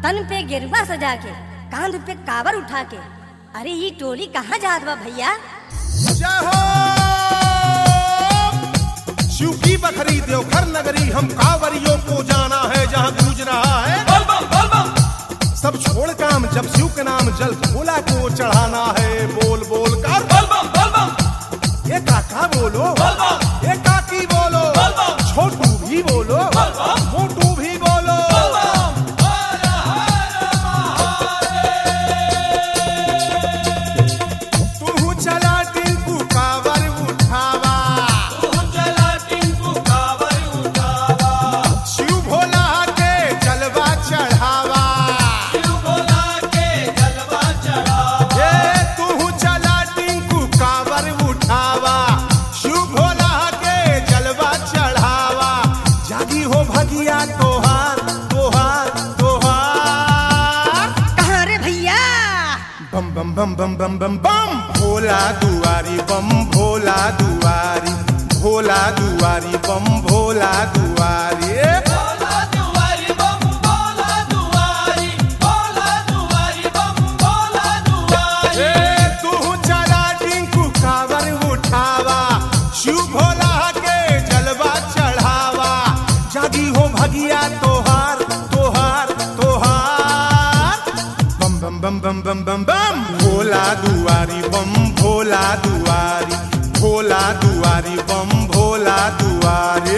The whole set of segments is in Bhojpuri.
तन पे गिरवा सजा के कांध पे कावर उठा के अरे ये टोली कहाँ जात बा भैया जय हो शिव की बखरी देवघर नगरी हम कांवरियों को जाना है जहाँ गूंज रहा है सब छोड़ काम जब शिव के नाम जल भोला को चढ़ाना है बोल बोल कर ये काका बोलो ये काकी बोलो छोटू भी बोलो मोटू भी बोलो तू चला टिंकू कावर उठावा शिव भोला के जलवा चढ़ावा ये तू चला टिंकू कावर उठावा शिव भोला के जलवा चढ़ावा जागी हो भगिया तोहार तोहार तोहार कहाँ रे भैया बम बम बम बम बम बम बम भोला दुआरी बम भोला दुआरी भोला दुआरी बम भोला दुआरी ए, तू चला टिंकू कावर उठावा शिव भोला के जलवा चढ़ावा जागी हो भगिया तोहार तोहार तोहार बम बम बम बम बम बम बम भोला दुआरी बम भोला दुआरी भोला दुआरी बम भोला दुआरी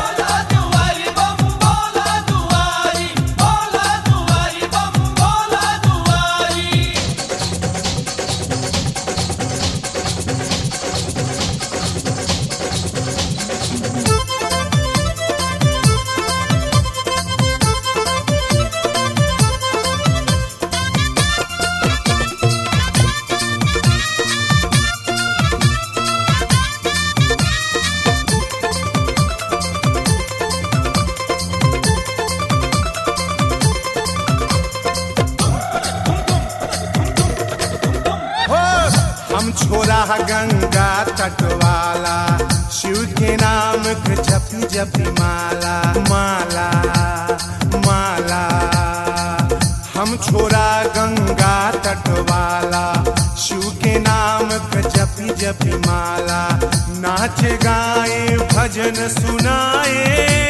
हो हम छोरा गंगा तटवाला शिव के नाम के जपी जपी माला माला माला हम छोरा गंगा तटवाला शिव के नाम के जपी जपी माला नाच गाए भजन सुनाए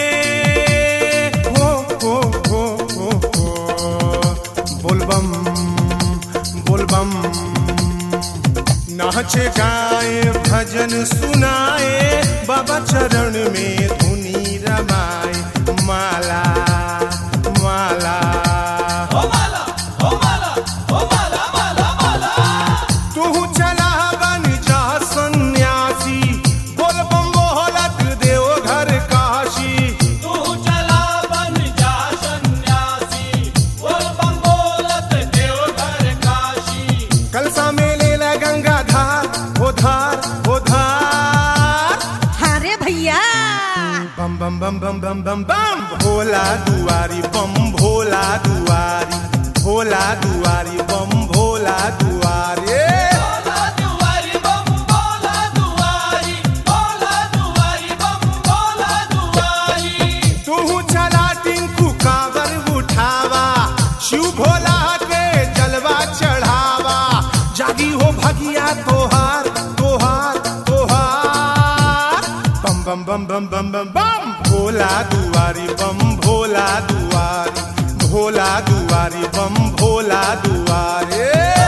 हो हो हो हो हो बोलबम बोलबम नाच गाए भजन सुनाए बाबा चरण में धुनी रमाए माला माला तू चला बन जा सन्यासी बोल बम बोलत देव घर काशी कलसा में ले ला गंगा धार हो धार हो धार हाँ रे भैया बम बम बम बम बम बम बम भोला दुआरी बम भोला दुआरी भोला दुआरी बम भोला दुआरी तू चला टिंकू कावर उठावा शिव भोला के जलवा चढ़ावा जागी हो भगिया तोहार तोहार तोहार बम बम बम बम बम बम बम भोला दुआरी बम भोला दुआरी भोला दुआरी बम भोला दुआरी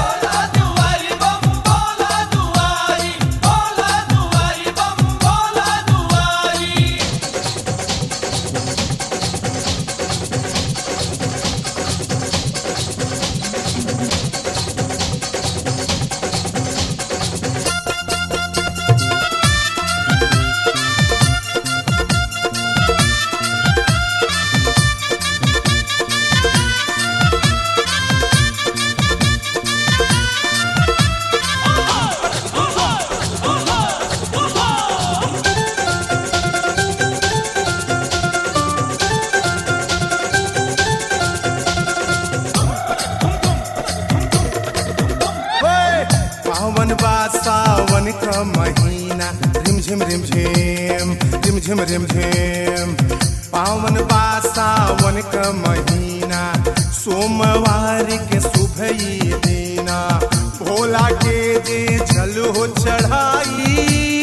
होय, पावन बा सावन का महीना रिम झिम रिम झिम रिम झिम रिम झिम पावन बा सावन का महीना सोमवार के सुबह ही देना भोला के दे जल हो चढ़ाई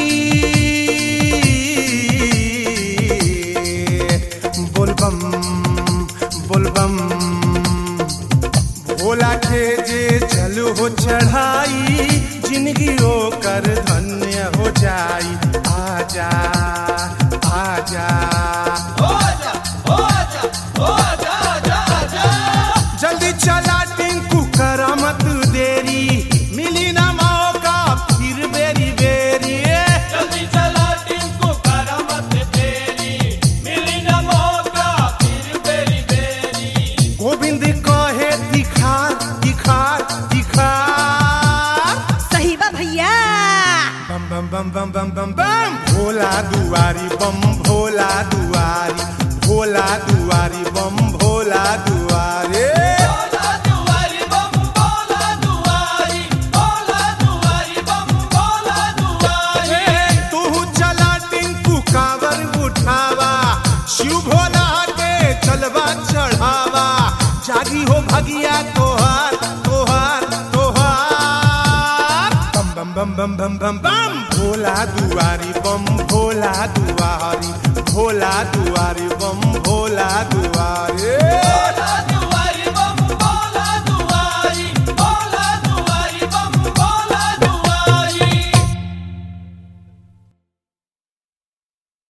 बोलबम बोलबम भोला के जे जल हो चढ़ाई जिंदगी हो कर धन्य हो जाई आजा आजा जल्दी चला टिंकू करा मत देरी मिली ना मौका फिर बेरी बेरी जल्दी चला टिंकू करा मत देरी मिली न मौका फिर बेरी बेरी गोविंद कहे दिखार दिखार दिखार सही बा भैया बम बम बम बम बम बम बम भोला दुआरी बम भोला दुआरी भोला दुआरी बम भोला दुआरे बोला दुआरी बम बोला दुआरी बोला दुआरी बम बोला दुआरी तू चला टिंकू कावर उठावा शिव भोला के चलवा चढ़ावा जागी हो भगिया तोहार तोहार तोहार बम बम बम बम बम बम बम भोला दुआरी बम भोला दुआरी भोला दुआरी बम भोला दुआरी बोला